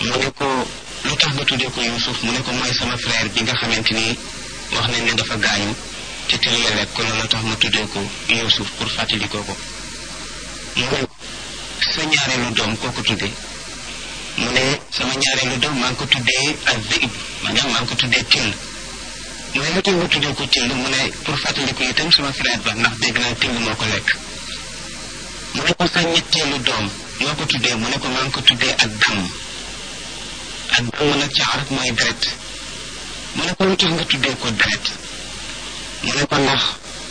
mu ne ko lu tax nga tuddee ko Yuusuf mu ne ko mooy sama frère bi nga xamante ni wax nañ ne dafa gaañu te teel ya lekk ko loolu tax ma tuddee ko Yuusuf pour fàttalikoo ko mu ne sa ñaareelu doom koo ko tuddee mu ne sama ñaareelu doom maa ngi ko tuddee ak zib maanaam maa ngi ko tuddee till mu ne lu tax nga tuddee ko till mu ne pour fàttaliku itam sama frère ba ndax dégg naa till moo ko lekk mu ne ko sa ñetteelu doom moo ko tuddee mu ne ko maa ngi ko tuddee ak damm ak damm nag ci arab mooy deret mu ne ko lu tax nga tuddee ko deret mu ne ko ndax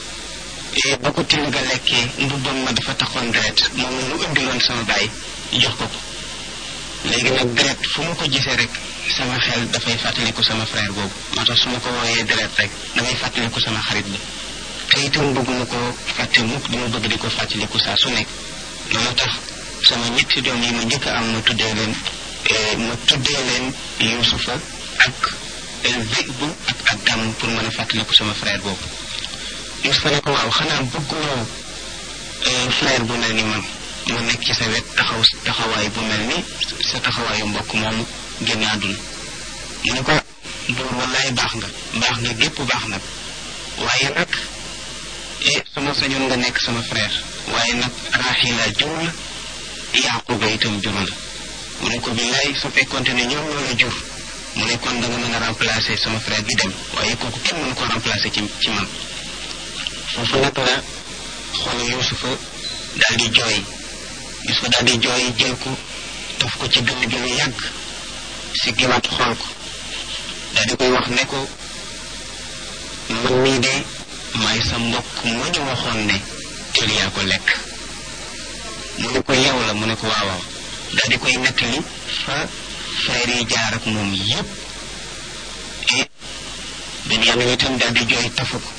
ba ko till ga lekkee mbubbam ma dafa taxoon deret moom la mu indiloon sama baay jox ko ko léegi nag deret fu mu ko gisee rek sama xel dafay fàttaliku sama frère boobu moo tax su ma ko wooyee deret rek damay fàttaliku sama xarit bi te itam bëgguma ko fàtte mukk dama bëgg di ko fàttaliku saa su nekk loolu tax sama ñetti doom yi ma njëkk a am ma tuddee leen ma tuddee leen Yuusufa ak Zib ak ak Dam pour mën a fàttaliku sama frère boobu Yuusufa ne ko waaw xanaa bëgguloo frère bu mel ni man ma nekk ci sa wet taxaw taxawaay bu mel ni sa taxawaayu mbokk moomu génn àdduna mu ne ko buur wallaay baax nga baax nga gépp baax nag waaye nag e sama sañoon nga nekk sama frère waaye nag Raaxila jur la Yaaquba itam jur la mu ne ko billaay su fekkonte ne ñoom ñoo la jur mu ne kon da nga mën a remplacer sama frère bi dem waaye kooku kenn mënu ko remplacer ci ci man foofu nag la xoolu Yuusufa daal di jooy Yuusufa daal di jooy jël ko daf ko ci gën gi lu yàgg si giwaat xool ko daal di koy wax ne ko man mii de maay sa mbokk ma ñu waxoon ne teel yaa ko lekk mu ne ko yow la mu ne ko waawaaw daal di koy nettali fa frère yi jaar ak moom yépp et Benyamin itam daal di jooy tafu ko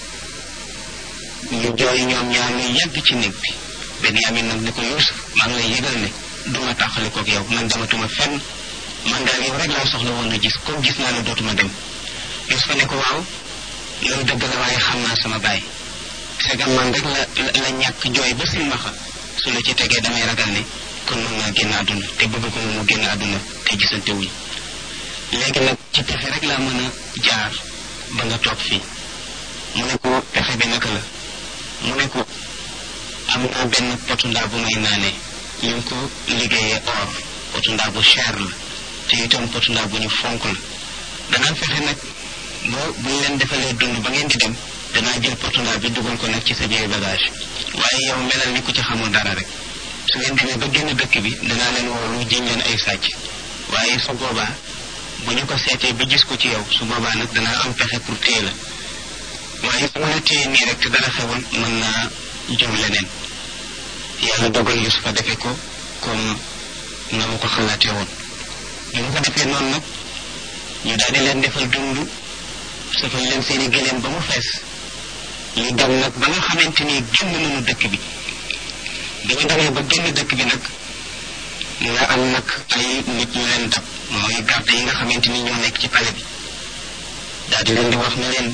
ñu jooy ñoom ñaar lu yàgg ci néeg bi Benyamin nag ne ko Yuusuf maa ngi lay yëgal ne duma tàqali koog yow man dematuma fenn man daal yow rek laa soxla woon a gis comme gis naa ne dootuma dem Yuusufa ne ko waaw loolu dëgg la waaye xam naa sama baay segam man rek la la ñàkk jooy ba silmaxa su la ci tegee damay ragal ne kon mën naa génn àdduna te bëgg ko mu génn àdduna te gisante wuñ léegi nag ci pexe rek laa mën a jaar ba nga toog fii mu ne ko pexe bi naka la mu ne ko am naa benn potu ndaa bu may naanee ñu ngi ko liggéeyee or potu ndaa bu cher la te itam potu ndaa bu ñu fonk la danaa fexe nag ba bu ñu leen defalee dund ba ngeen di dem danaa jël potu ndaa bi dugal ko nag ci sa biir bagage waaye yow melal ni ku ci xamul dara rek su ngeen demee ba génn dëkk bi danaa leen woolu jiñ leen ay sàcc waaye su boobaa bu ñu ko seetee ba gis ko ci yow su boobaa nag danaa am pexe pour téye la waaye su ma la téye nii rek te dara xewul mën naa jur leneen yàlla dogal Yusufa defe ko comme na mu ko xalaatee woon bi mu ko defee noonu nag ñu daal di leen defal dund safal leen seeni gëléem ba mu fees ñu dem nag ba nga xamante ni génn nañu dëkk bi bi ñu demee ba génn dëkk bi nag nga am nag ay nit ñu leen dab mooy garde yi nga xamante ni ñoo nekk ci pale bi daal di leen di wax ne leen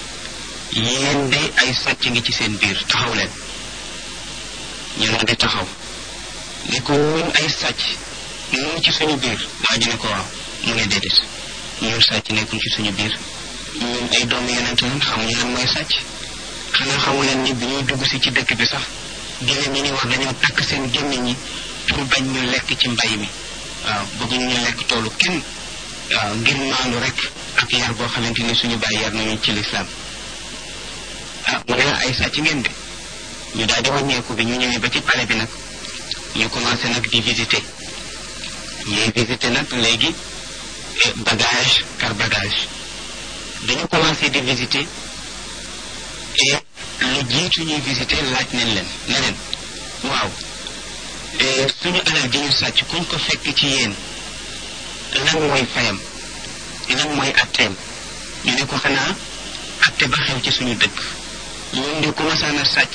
yéen de ay sàcc ngi ci seen biir taxaw leen ñu ne di taxaw ne ko ñun ay sàcc ñu ngi ci suñu biir waa ji ne ko waaw mu ne déedéet ñun sàcc nekkul ci suñu biir ñun ay doomu yonent lañ xamuñu lan mooy sàcc xanaa xamu leen ni bi ñuy dugg si ci dëkk bi sax génne ñi ni wax dañoo takk seen gémmiñ ñi pour bañ ñu lekk ci mbay mi waaw bëgguñu ñu lekk toolu kenn waaw ngir maandu rek ak yar boo xamante ni suñu bàyyi yar nañu ci lislaam ah mu ne ay sàcc ngeen de ñu daal di wàññeeku bi ñu ñëwee ba ci palais bi nag ñu commencé nag di visiter ñuy visiter nag léegi bagage par bagage dañu commencé di visiter et lu jiitu ñuy visiter laaj nañ leen ne leen waaw suñu alal ji ñu sàcc kuñ ko fekk ci yéen lan mooy fayam lan mooy atteem ñu ne ko xanaa atte ba xew ci suñu dëkk ñun di commencé na sàcc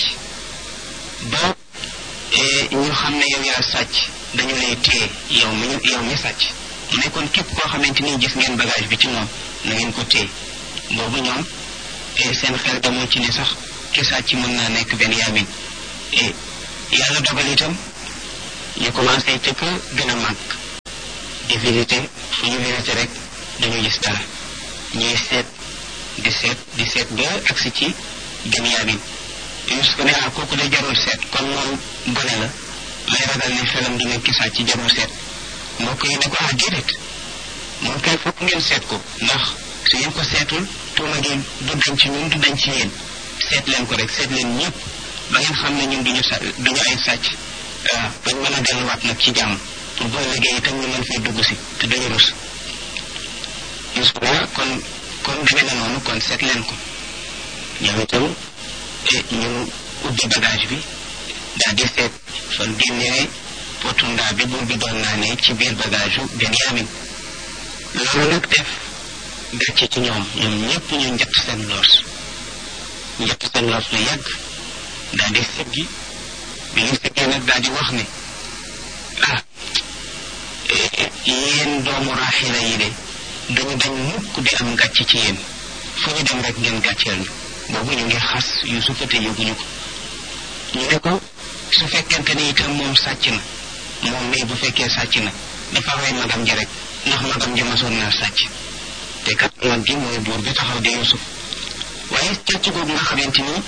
ba ñu xam ne yow yaa sàcc dañu lay téye yow mi yow mi sàcc mu ne kon képp koo xamante ni gis ngeen bagage bi ci moom na ngeen ko téye boobu ñoom seen xel demoon ci ne sax ki sàcc mën naa nekk Benyamin yàlla dogal itam ñu commencé ca ka gën a màgg di visité fu ñu visité rek dañu gis dara ñuy seet di seet di seet ba agsi ci Benyamin Yuusuf ne ah kooku de jarul seet kon moom gone la may ragal ne xelam di nekk saa ci jarul seet mbokk yi ne ko ah déedéet moom kay fokk ngeen seet ko ndax su ngeen ko seetul tuuma gi du dañ ci ñun du dañ ci yéen seet leen ko rek seet leen ñëpp ba ngeen xam ne ñun duñu sa duñu ay sàcc waaw bañ mën a delluwaat nag ci jàmm pour boo liggéey itam ñu mën fee dugg si te duñu rus Yuusuf ne kon kon demee na noonu kon seet leen ko ñoom itam ñu ubbi bagage bi daal di seet fan génnee potu ndaa bi buur bi doon naa ne ci biir bagage yu Benyamin loolu nag def gàcce ci ñoom ñoom ñëpp ñu njett seen loos njett seen loos lu yàgg daal di siggi bi ñu siggee nag daal di wax ne ah yéen doomu raaxila yi de duñu dañ mukk di am gàcce ci yéen fu ñu dem rek ngeen gàcceel ñu boobu ñu ngi xas Yuusufa te yëguñu ko ñu ne ko su fekkente ni itam moom sàcc na moom mii bu fekkee sàcc na dafa rey magam ji rek ndax magam ji masoon naa sàcc te kat mag gi mooy buur bi taxaw di Yuusuf waaye càcc googu nga xamante ni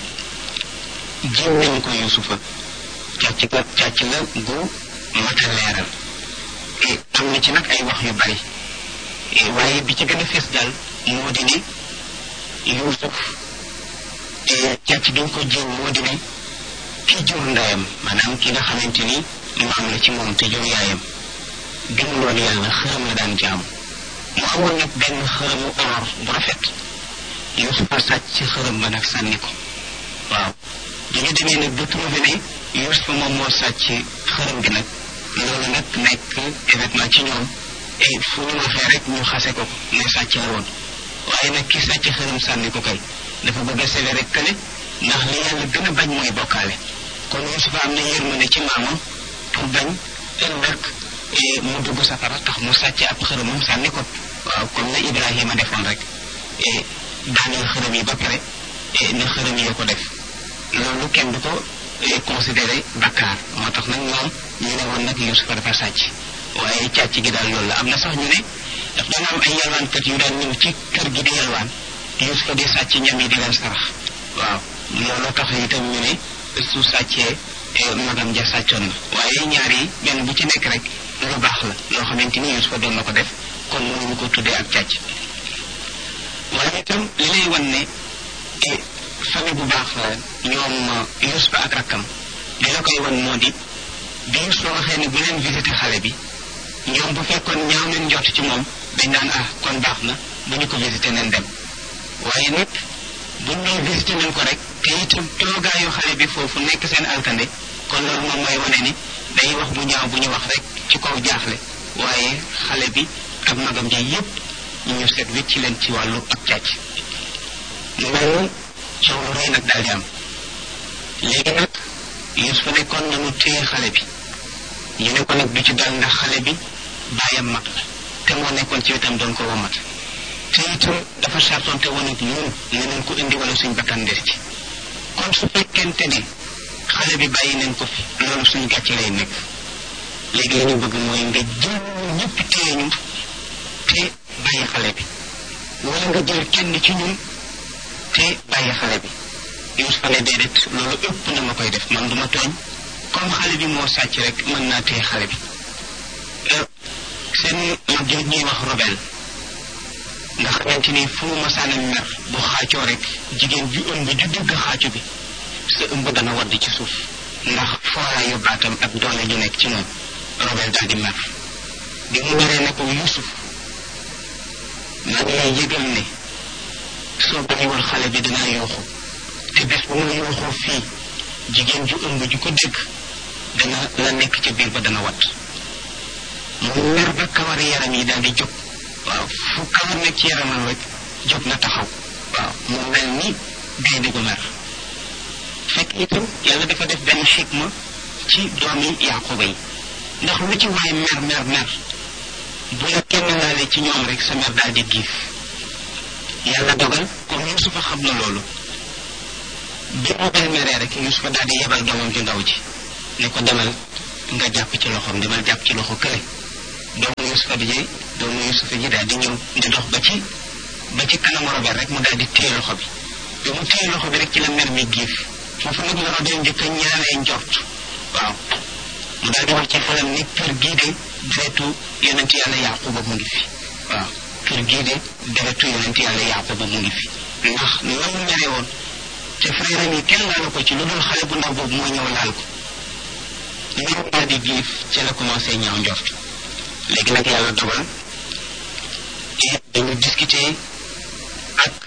jiw nañu ko Yuusufa càcc ga càcc la gu mat a leeral am na ci nag ay wax yu bari waaye bi ci gën a fees daal moo di ne Yuusuf càcc gi ñu ko jiw moo di ne ki jur ndeyam maanaam ki nga xamante ni maam la ci moom te jur yaayam gëmuloon yàlla xërëm la daan jaamu mu amoon nag benn xërëmu or bu rafet Yuusufa sàcc ci xërëm ba nag sànni ko waaw bi ñu demee nag ba trouvé ne Yuusufa moom moo sàcc xërëm gi nag loolu nag nekk événement ci ñoom et fu ñu waxee rek ñu xase ko ko ne sàcc la woon waaye nag ki sàcc xërëm sànni ko kay dafa bëgg a sele rek kële ndax li yàlla gën a bañ mooy bokkaale kon Yuusufa am na yërmande ci maamam pour bañ ëllëg mu dugg safara tax mu sàcc ab xërëmam sànni ko waaw comme na Ibrahima defoon rek daaneel xërëm yi ba pare ne xërëm yi ko def loolu kenn du ko considéré bakkaar moo tax nag ñoom ñu ne woon nag Yuusufa dafa sàcc waaye càcc gi daal loolu la am na sax ñu ne daf daan am ay yalwaankat yu daan ñëw ci kër gi di yalwaan Yuusufa di sàcc ñam yi di leen sarax waaw loolu tax itam ñu ne su sàccee magam ja sàccoon na waaye ñaar yi benn bu ci nekk rek lu baax la loo xamante ni Yuusufa doon na ko def kon mënuñu ko tuddee ak càcc waaye itam li lay wan ne famille bu baax la ñoom Yuusufa ak rakkam li la koy wan moo di bi Yuusufa waxee ne bu leen visité xale bi ñoom bu fekkoon ñaaw leen njort ci moom dañ naan ah kon baax na bu ñu ko visité nañ dem waaye nag buñ ñëw visité nañ ko rek te itam toogaayu xale bi foofu nekk seen alkande kon loolu moom mooy wane ni day wax bu ñaaw bu ñu wax rek ci kaw jaaxle waaye xale bi ak magam ja yépp ñu seet wécc leen ci wàllu ak càcc mu mel ni coow lu rëy nag daal di am léegi nag Yuusufa nekkoon nañu téye xale bi ñu ne ko nag du ci dal ndax xale bi bàyyam mag la te moo nekkoon ci wetam doon ko womat te itam dafa sartonte woon ak ñun ne nañ ko indi wala suñ bakkan des ci kon su fekkente ne xale bi bàyyi nañ ko fi loolu suñ gàcce lay nekk léegi li ñu bëgg mooy nga jël ñëpp téye ñu te bàyyi xale bi wala nga jël kenn ci ñun te bàyyi xale bi Yuusufa ne déedéet loolu ëpp na ma koy def man duma tooñ comme xale bi moo sàcc rek mën naa téye xale bi seen mag jooju ñuy wax robel nga xamante ni fu mu masaana mer bu xaacoo rek jigéen ju ëmb ju dégg xaacu bi sa ëmb dana wadd ci suuf ndax fooraayu baatam ak doole ju nekk ci moom robel daal di mer bi mu meree ne ko Yuusuf maa ngi lay yëgal ne soo bàyyiwul xale bi dinaa yuuxu te bés bu ma yuuxoo fii jigéen ju ëmb ju ko dégg dana la nekk ca biir ba dana wat mu mer ba kawari yaram yi daal di jóg waaw fu kawar nekk ci yaramam rek jóg na taxaw waaw mu mel ni gaynde gu mer fekk itam yàlla dafa def benn xikma ci doomi Yaquba yi ndax lu ci waay mer mer mer bu la kenn laalee ci ñoom rek sa mer daal di giif yàlla dogal comme Yuusufa xam na loolu bi mu bel meree rek Yuusufa daal di yebal doomam ju ndaw ji ne ko demal nga jàpp ci loxoom demal jàpp ci loxo kële doomu yusufa bi ji doomu yusufa ji daal di ñëw di dox ba ci ba ci kanamu robert rek mu daal di téye loxo bi bi mu téye loxo bi rek ci la mer mi giif foofu nag la robert njëkk a ñaaree njort waaw mu daal di wax ci xelam ni kër gii de deretu yonent yàlla yaquba mu ngi fi waaw kër gii de deretu yonent yàlla yaquba mu ngi fi ndax la mu mere woon te frère yi kenn laalu ko ci lu dul xale bu ndaw boobu moo ñëw laal ko ñëw daal di giif ci la commencé ñaaw njort léegi nag yàlla dogal et dañu discuter ak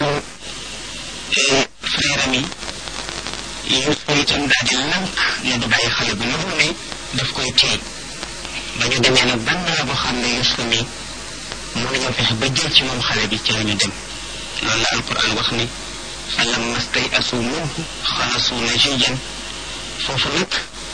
frère am yi Yuusufa itam daal di lànk ne du bàyyi xale bu ndaw ne daf koy téye ba ñu demee nag ban naa boo xam ne Yuusufa mi mënuñoo fexe ba jël ci moom xale bi ci la ñu dem loolu la alquran wax ni falamma stay'asu minhu xalasu najiyan foofu nag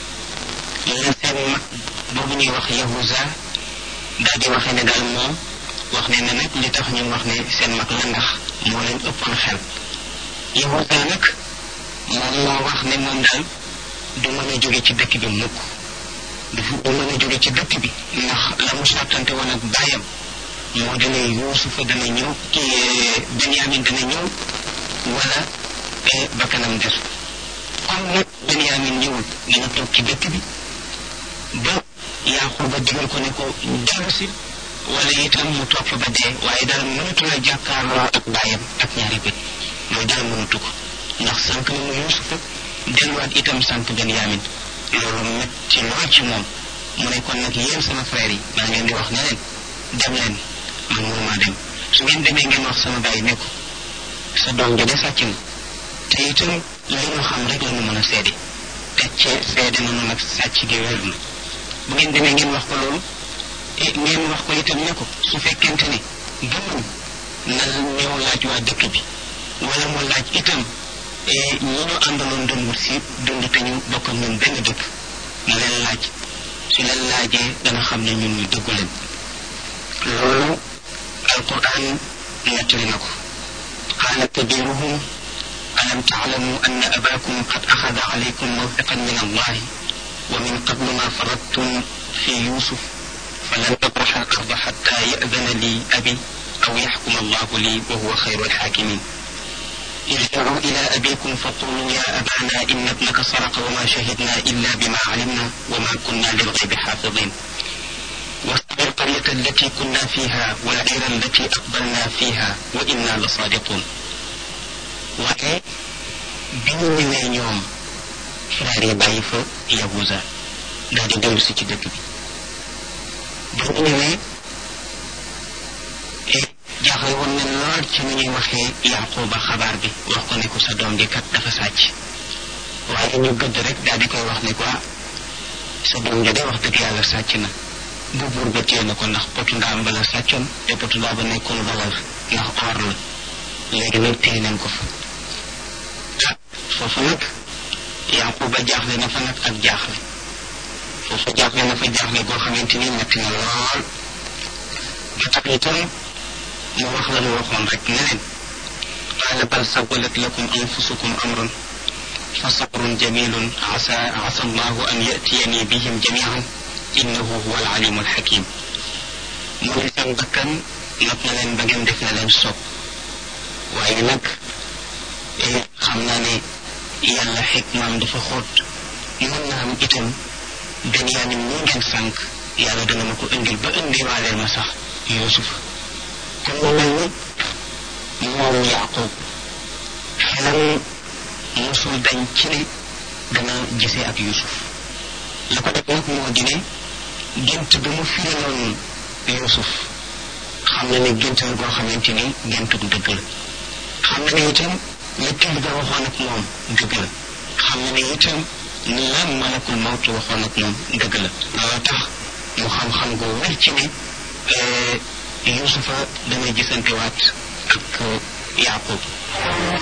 la seen mag boobu ñuy wax yahuza daal di waxee ne daal moom wax ne ne nag li tax ñu wax ne seen mag la ndax moo leen ëppoon xel yahuza nag moom moo wax ne moom daal du mën a jóge ci dëkk bi mukk du du mën a jóge ci dëkk bi ndax la mu sàttante woon ak bàyyam moo dana yuusufa dana ñëw kii benyamin dana ñëw wala bakkanam des comme nag benyamin ñëwul dana toog ci dëkk bi ba yaaquba digal ko ne ko dellu si wala itam mu topp ba dee waaye daal mënatu la jàkkaarloo ak bàyyam ak ñaari bët mooy daal mënatu ko ndax sànq na mu yuusufa delluwaat itam sànq benyamin loolu metti lool ci moom mu ne kon nag yéen sama frère yi maa ngeen di wax ne leen dem leen man mënumaa dem su ngeen demee ngeen wax sama bàyyi ne ko sa doom ja de sàcc na te itam li ñu xam rek la ñu mën a seede te ci seede nañu nag sàcc gi wér na bu ngeen demee ngeen wax ko loolu e ngeen wax ko itam ne ko su fekkente ne gëmul na ñëw laaj waa dëkk bi wala mu laaj itam ñi ñu àndaloon doon wut si dund te ñu bokk ak ñun benn dëkk na leen laaj su leen laajee dana xam ne ñun ñu dëggu leen loolu alquran nettali na ko qaala kabiruhum alam taalamu anna abakum qad axada alaykum mawfiqan min allahi wa min qablu ma faradtum fi yusuf falan abraxa al arda xatta yadana li abi aw yaxkuma allahu li wa huwa xayru alxaakimin ارجعوا إلى أبيكم فقولوا يا أبانا إن ابنك سرق وما شهدنا إلا بما علمنا وما كنا للغيب حافظين واصبر القرية التي كنا فيها والعير التي أقبلنا فيها وإنا لصادقون waaye bi ñu ñëwee ñoom frère yi bàyyi fa yahuza daal di dellu si ci dëkk bi bi ñu ñëwee jaaxle woon na lool ci ni ñuy waxee yaquba xabaar bi wax ko ne ko sa doom ji kat dafa sàcc waaye ñu gëdd rek daal di koy wax ne ko sa doom ji de wax dëgg yàlla sàcc na bu buur ba téye na ko ndax potu ndaam ba la sàccoon te potu ndaa ba nekkoon valeur ndax or la léegi nag téye nañ ko fa ah foofu nag yaquba jaaxle na fa nag ak jaaxle foofu jaaxle na fa jaaxle goo xamante ni metti na lool ba tax itam mu wax la mu waxoon rek ne leen qaala bal sawalat lakum anfusukum amran fa sabrun jamilun asa asa allahu an yatiyani bihim jamian innahu huwa alalimu alxakim mu ne seen bakkan not na leen ba ngeen def na leen sopp waaye nag xam naa ne yàlla xikmaam dafa xóot mën na am itam benyamin mu ngeen sànq yàlla dana ma ko indil ba indiwaaleel ma sax yusuf kon mu mel ni moom yaqub xelam mosul dañ ci ne dana gisee ak yusuf la ko def nag moo di ne gént bi mu firiloon yusuf xam na ne gént la goo xamante ni géntu dëgg la xam na ne itam la till ga waxoon ak moom dëgg la xam na ne itam la malakul mawtu waxoon ak moom dëgg la loolu tax mu xam-xam gu wér ci ne yusufa dana gisantewaat ak yaqub